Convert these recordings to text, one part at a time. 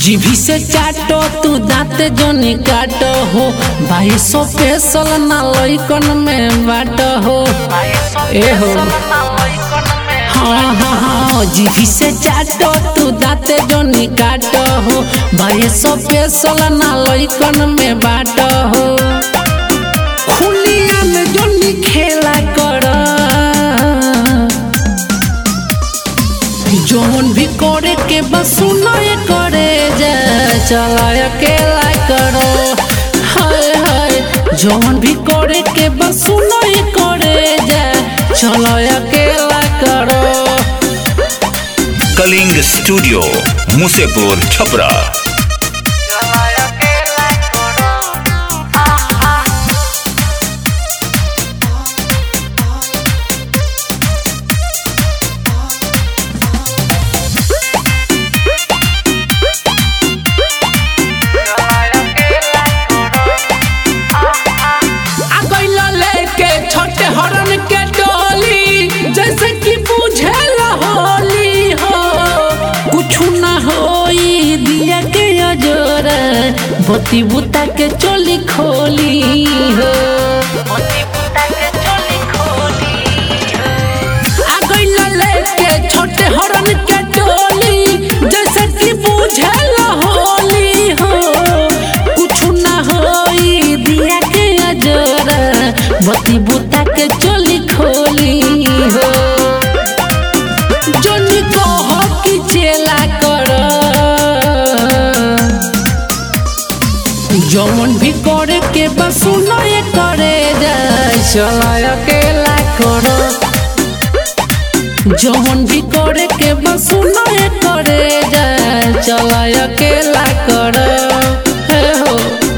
जीभी से चाटो तू दांत जोनी काटो हो भाई सो पेसल ना लइकन में बाट हो ए हो हाँ हाँ हाँ जीभी से चाटो तू दांत जोनी काटो हो भाई सो पेसल ना लइकन में बाट हो खुलिया में जोनी खेला कर जौन भी करे के बस सुनाए करे जा चला अकेला करो हाय हाय जौन भी करे के बस सुनाए करे जा चला अकेला करो कलिंग स्टूडियो मुसेपुर छपरा आ गइला लेके छोटे हरन के डोली जैसे कि बुझे होली हो कुछ ना होई दिया के अजोर बती बुता के चोली खोली हो आ गइला लेके छोटे हरन के डोली जैसे कि बुझे होली हो कुछ ना होई दिया के अजोर बती बुता के चोली खोली हो जोनी कह कि चेला कर जौन भी करे के बस सुनाए करे जाए चला अकेला करो जौन भी करे के बस सुनाए करे जाए चला अकेला करो हे हो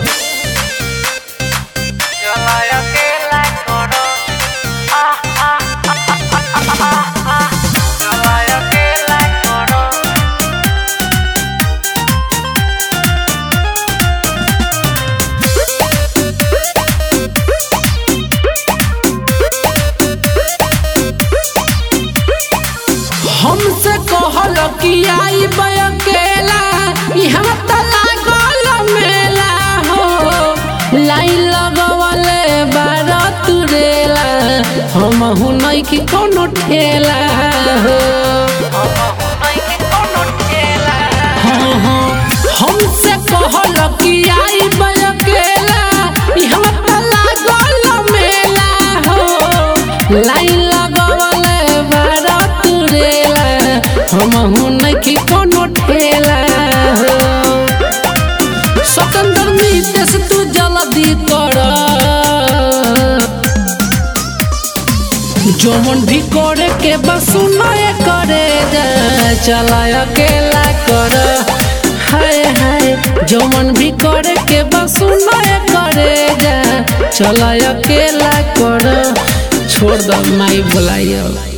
हमसे कहल कि आई अकेला यहाँ त लागल मेला हो लाइन लगवले बार तुरेला हम नहीं कि कोनो ठेला हो हाँ हाँ हमसे कहल कि आई अकेला यहाँ त लागल मेला हो लाइन लगवले बार तुरेला हम नहीं कि कोनो ठेला हो स्वतंत्र नीतेश तू जल्दी कर जौन भी करे के बस सुनाए करे जा चला अकेला कर हाय हाय जौन भी करे के बस सुनाए करे जा चला अकेला कर छोड़ दो माई बुलाइयो